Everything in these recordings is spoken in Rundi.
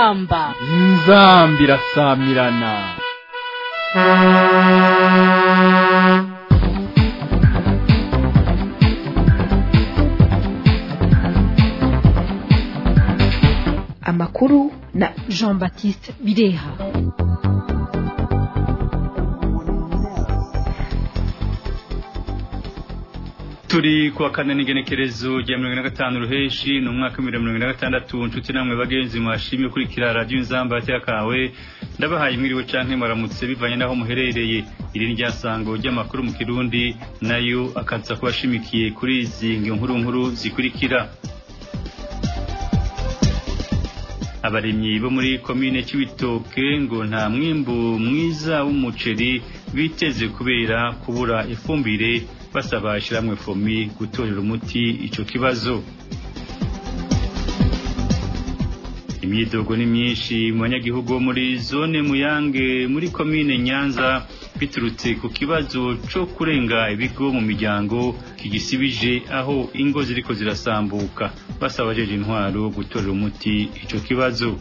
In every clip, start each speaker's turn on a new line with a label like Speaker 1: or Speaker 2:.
Speaker 1: inzamba
Speaker 2: inzambi irasamirana
Speaker 3: amakuru na
Speaker 1: jean baptiste bireha
Speaker 4: turi kuwa kane n'igenekerezo rya mirongo ine na gatanu ruheshi ni umwaka w'ibihumbi mirongo ine na gatandatu nshuti namwe bagenzi mwashimye ukurikira radiyo inzamba ya kawe ndabahaye mwiriwe canke muramutse bivanye n'aho muherereye iri ni ryasango ry'amakuru mu kirundi nayo akaza kubashimikiye kuri izi nkuru nkuru zikurikira abaremyi bo muri komine cy'ibitoke ngo nta mwimbu mwiza w'umuceri biteze kubera kubura ifumbire basaba ishyirahamwe fomi gutorera umuti icyo kibazo imyidogo ni myinshi mu banyagihugu bo muri zone muyange muri komine nyanza biturutse ku kibazo cyo kurenga ibigo mu miryango kigisibije aho ingo ziriko zirasambuka basaba abajeje intwaro gutorera umuti icyo kibazo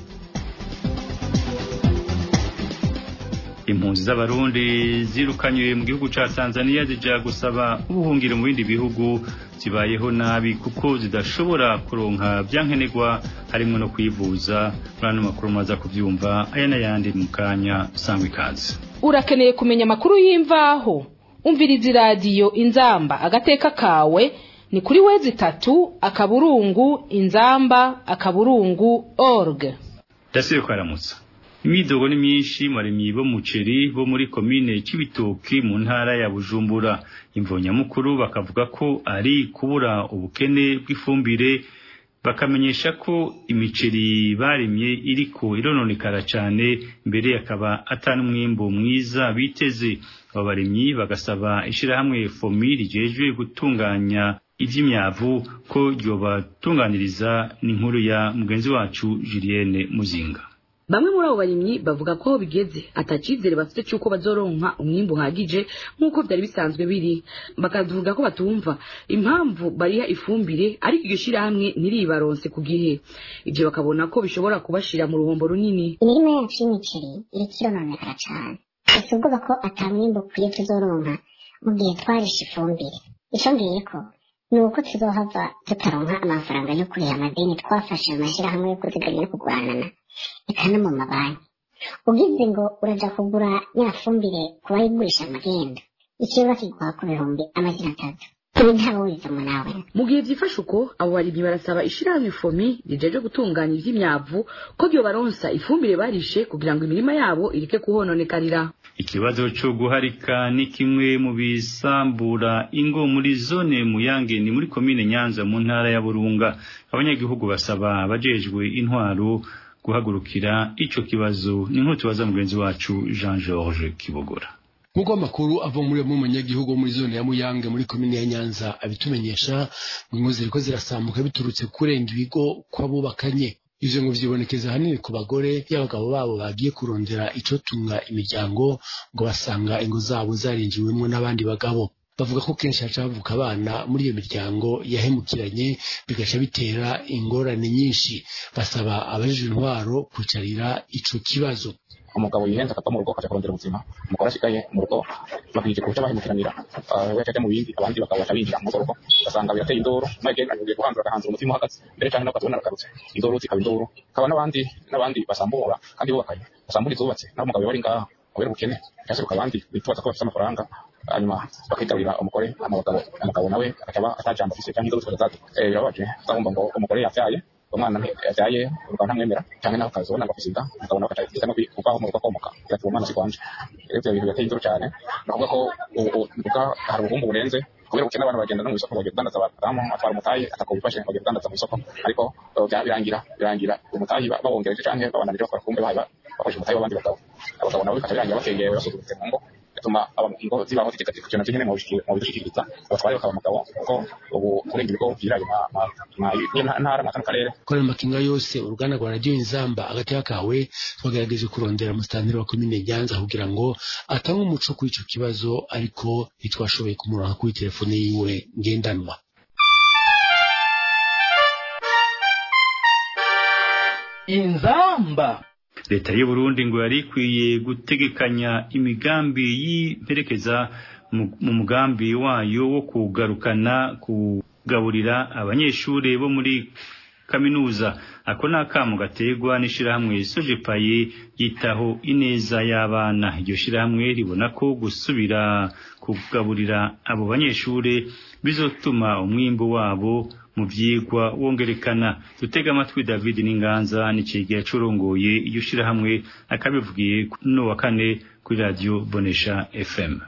Speaker 4: impunzi z'abarundi zirukanywe mu gihugu ca Tanzania zija gusaba ubuhungiro mu bindi bihugu zibayeho nabi kuko zidashobora kuronka byankenerwa harimo no kwivuza muri ano makuru maza kuvyumva aya n'ayandi mu kanya usanga ikaze
Speaker 1: urakeneye kumenya amakuru y'imvaho umviriza iradiyo inzamba agateka kawe ni kuri wezi itatu akaburungu inzamba akaburungu org
Speaker 4: ndasibe kwaramutsa imyidogo ni myinshi maremyi bo muceri bo muri komine cy'ibitoki mu ntara ya bujumbura imvonyamukuru bakavuga ko ari kubura ubukene bw'ifumbire bakamenyesha ko imiceri barimye iriko irononekara cyane mbere akaba atari umwimbo mwiza biteze aba baremyi bagasaba ishyirahamwe fomi rijejwe gutunganya iby'imyavu ko ryobatunganiriza n'inkuru ya mugenzi wacu Julienne Muzinga
Speaker 5: bamwe muri abo barimyi bavuga ko aho bigeze atacizere bafite cy'uko bazoronka umwimbu uhagije nk'uko byari bisanzwe biri bakavuga ko batumva impamvu bariha ifumbire ariko iryo shyirahamwe ntiribaronse ku gihe ibyo bakabona ko bishobora kubashira mu ruhombo runini
Speaker 6: imirima yacu y'imiceri iriko irononekara cane ese ubwoba ko ata mwimbu ukwiye tuzoronka mu gihe twarishe ifumbire ico ngiyeko ni uko tuzohava tutaronka amafaranga yo kuriha amadeni twafashe mu mashyirahamwe yo kuziganya no kugwanana eka no mu mabanki ugize ngo uraja kugura ya fumbire ku bayigurisha amagenda ikiro bakiguha ku bihumbi amajana atatu ibi ntawe wizemo nawe
Speaker 5: mu gihe byifashe uko abo barimyi barasaba ishyirahamwe fomi rijeje gutunganya ivy'imyavu ko ryobaronsa ifumbire barishe kugira ngo imirima yabo ireke kuhononekarira
Speaker 4: ikibazo cyo guharika ni kimwe mu bisambura ingo muri zone muyange ni muri komine nyanza mu ntara ya burunga abanyagihugu basaba abajejwe intwaro guhagurukira ico kibazo ni nk'uko tubaza mugenzi wacu Jean Georges Kibogora
Speaker 7: nk'uko amakuru ava muri mu munyagihugu muri zone ya muyange muri komine ya nyanza abitumenyesha ngo ziriko zirasambuka biturutse kurenga ibigo kw'abubakanye ivyo ngo vyibonekeza hanini ku bagore y'abagabo babo bagiye kurondera icotunga imiryango ngo basanga ingo zabo zarinjiwemwo n'abandi bagabo bavuga ko kenshi haca havuka abana muri iyo miryango yahemukiranye bigaca bitera ingorane nyinshi basaba abajije intwaro kwicarira ico kibazo
Speaker 8: umugabo yihenze akava mu rugo akaja kurondera ubuzima umugore asigaye mu rugo bakije kuja bahemukiranira we acaja mu bindi abandi bakaba baca binjira mu rugo ugasanga birateye induru maze agiye guhanzura agahanzura umutima uhagaze mbere canke nakazibona aragarutse induru zikaba induru hakaba n'abandi n'abandi basambura kandi bubakanye basambura izubatse naho umugabo yari ngaha kubera ubukene yaseruka abandi bitubaza ko bafite amafaranga hanyuma bakitabira umugore umugabo umugabo nawe akaba atajambo afise canke induru zikaba zaduka birababaje uzabumva ngo umugore yavyaye umwana yavyaye urwa ntamwemera canke nawe ukazibona ngo afise inda umugabo nawe akaca no kuvaho mu rugo akomoka bigatuma umwana sikwanje rero ivyo bintu birateye induru cane ni ukuvuga ko uvuga hari ubuhumbu burenze kubera ubukene abantu bagenda no mw'isoko bagiye kudandaza abadamu atwara umutayi atako bifashe bagiye kudandaza mw'isoko ariko birangira birangira umutayi bawongereje canke babananije bakora kumbe bakoresha umutayi w'abandi bagabo abagabo nabo bikaca birangira bakegewe basuzugutse mu ngo bituma ingo zibaho zitegatika ivyo navyo nyene mu bidushyikiriza abatware bakaba umugabo kuko ubu kurenga ibigo vyiraye ntara mu karere
Speaker 7: kora amakinga yose uruganda rwa radiyo inzamba agateka kawe twagerageje kurondera musitanteri wa komine nyanza kugira ngo atange umuco kuri ico kibazo ariko ntitwashoboye kumuronka kuri telefone yiwe ngendanwa
Speaker 2: inzamba
Speaker 4: leta y'u Burundi ngo yari ikwiye gutegekanya imigambi y'imperekeza mu mu mugambi wayo wo kugarukana kugaburira abanyeshuri bo muri kaminuza ako ni akamu gaterwa n'ishirahamwe sojepaye yitaho ineza y'abana iryo shirahamwe ribona ko gusubira kugaburira abo banyeshuri bizotuma umwimbu wabo mu vyigwa wongerekana dutega amatwi David Ninganza n'icegera curongoye iyo shirahamwe akabivugiye no wa kane kuri radio Bonesha FM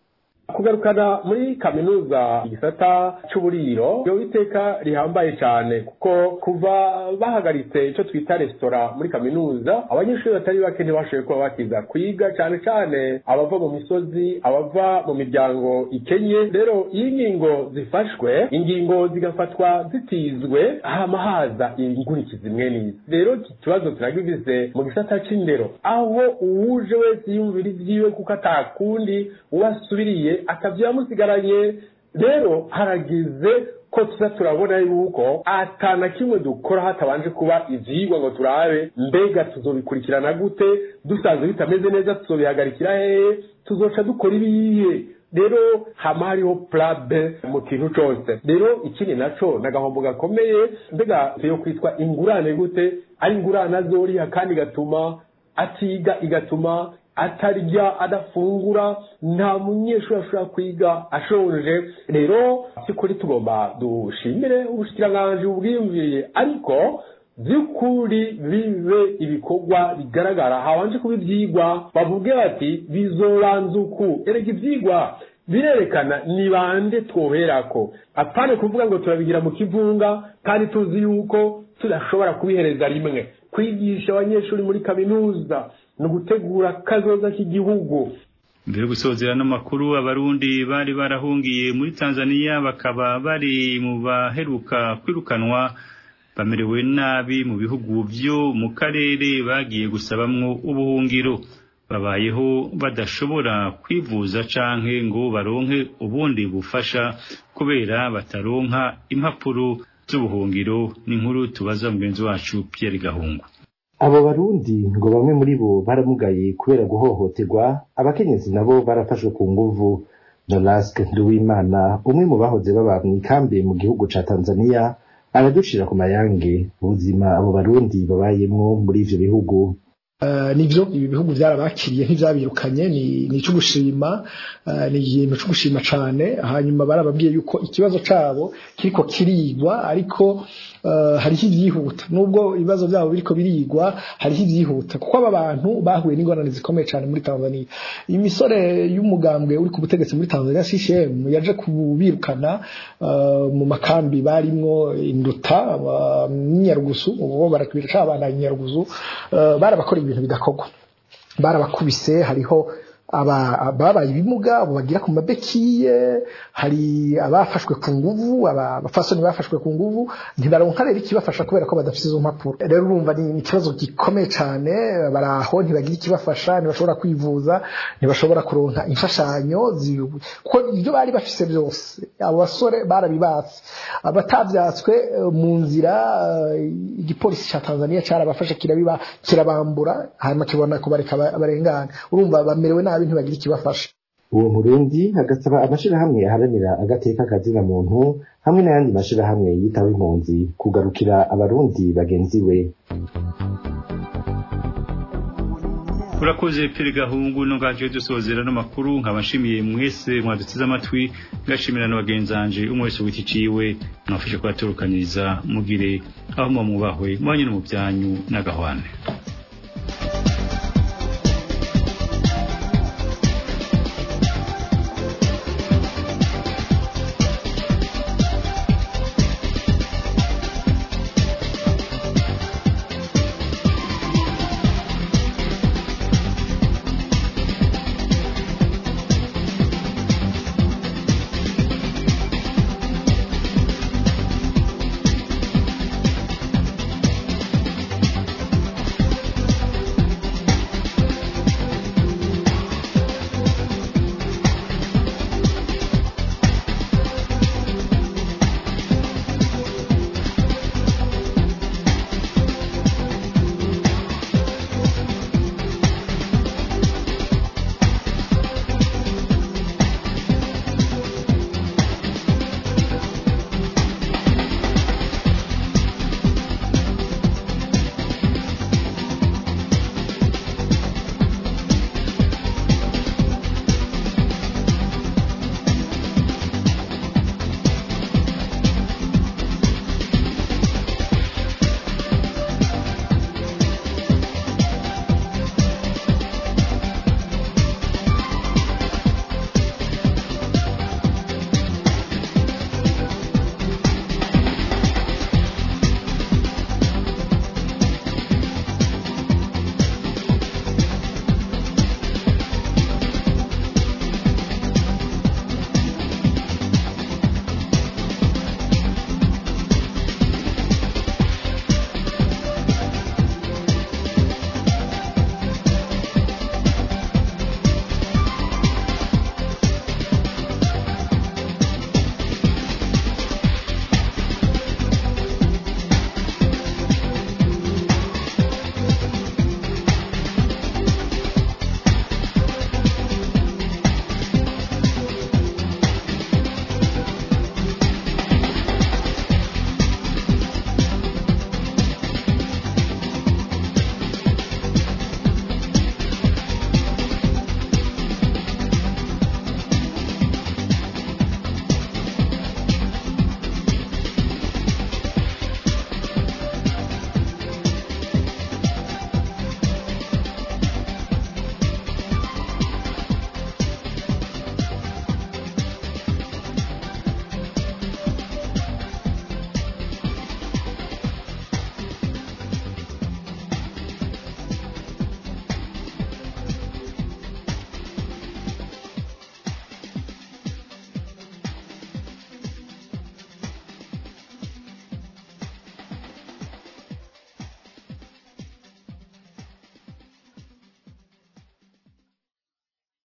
Speaker 9: kugarukana muri kaminuza igisata c'uburiro iyo iteka rihambaye cyane kuko kuva bahagaritse icyo twita resitora muri kaminuza abanyeshuri batari bake ntibashoboye kuba bakiza kwiga cyane cyane abava mu misozi abava mu miryango ikenye rero iyo ingingo zifashwe ingingo zigafatwa zitizwe hama haza ingurikizi imwe n'izi rero iki kibazo turagivize mu gisata c'indero aho uwuje wese yumvira ivyiwe kuko atakundi uwasubiriye akavyamusigaranye rero haragize ko tuza turabona yuko atana kimwe dukora hatabanje kuba ivyigwa ngo turabe mbega tuzobikurikirana gute dusanzwe bitameze neza tuzobihagarikira hehe tuzoca dukora ibihe rero hama hariho plabe mu kintu cose rero ikindi naco nagahombo gakomeye mbega yo kwitwa ingurane gute ari ingurane azoriha kandi igatuma atiga igatuma atarya adafungura nta munyeshuri ashobora kwiga ashonje rero by'ukuri tugomba dushimire ubushikiranganji bubwiyumviriye ariko by'ukuri bibe ibikorwa bigaragara habanje kuba ibyigwa bavuge bati bizobanza uku erega ibyigwa birerekana ni bande twoherako apane kuvuga ngo turabigira mu kivunga kandi tuzi yuko tudashobora kubihereza rimwe kwigisha abanyeshuri muri kaminuza ni ugutegura kazoza k'igihugu
Speaker 4: mbere yo gusozera n'amakuru abarundi bari barahungiye muri tanzania bakaba bari mu baheruka kwirukanwa bamerewe nabi mu bihugu byo mu karere bagiye gusabamwo ubuhungiro babayeho badashobora kwivuza canke ngo baronke ubundi bufasha kubera bataronka impapuro z'ubuhungiro n'inkuru tubaza mugenzi wacu Pierre Gahungu
Speaker 10: abo barundi ngo bamwe muri bo baramugaye kubera guhohoterwa abakenyezi nabo barafashwe ku nguvu Nolasque Nduwimana umwe mu bahoze baba mw'ikambi mu gihugu ca Tanzania aradushira ku mayange ubuzima abo barundi babayemwo muri ivyo bihugu
Speaker 11: Uh, nivyo ibi bihugu byarabakiriye ntivyabirukanye ni ni cyo gushima uh, ni ikintu cyo gushima cane hanyuma barababwiye yuko ikibazo cabo kiriko kirigwa ariko uh, hariho ivyihuta nubwo ibibazo byabo biriko birigwa hariho ivyihuta kuko aba bantu bahuye n'ingorane zikomeye cane muri Tanzania imisore y'umugambwe uri ku butegetsi muri Tanzania CCM yaje kubirukana uh, mu makambi barimwo induta n'inyarugusu ubu barakubira cabana inyarugusu uh, barabakora ibintu bidakorwa barabakubise hariho ababaye ibimuga abo bagira ku mabekiye hari abafashwe ku nguvu abafasoni bafashwe ku nguvu ntibaronka rero ikibafasha kubera ko badafite izo mpapuro rero urumva ni ikibazo gikomeye cyane baraho ntibagira ikibafasha ntibashobora kwivuza ntibashobora kuronka imfashanyo kuko ibyo bari bafise byose abo basore barabibatse abatavyatswe mu nzira igipolisi cya Tanzania cyarabafashe kirabiba kirabambura hanyuma kibona kubareka barengana urumva bamerewe nabi ntibagira ikibafasha
Speaker 10: uwo murundi agasaba amashirahamwe aharanira agateka kazina muntu hamwe n'ayandi mashirahamwe yitaho impunzi kugarukira abarundi bagenzi we
Speaker 4: urakoze pere gahungu no ngaje dusozera no makuru nkabashimiye mwese mwaduteze amatwi ngashimira no bagenzanje umwe wese witi ciwe mwafashe kwaturukaniriza mugire aho mwubahwe mwanye no mu byanyu n'agahwane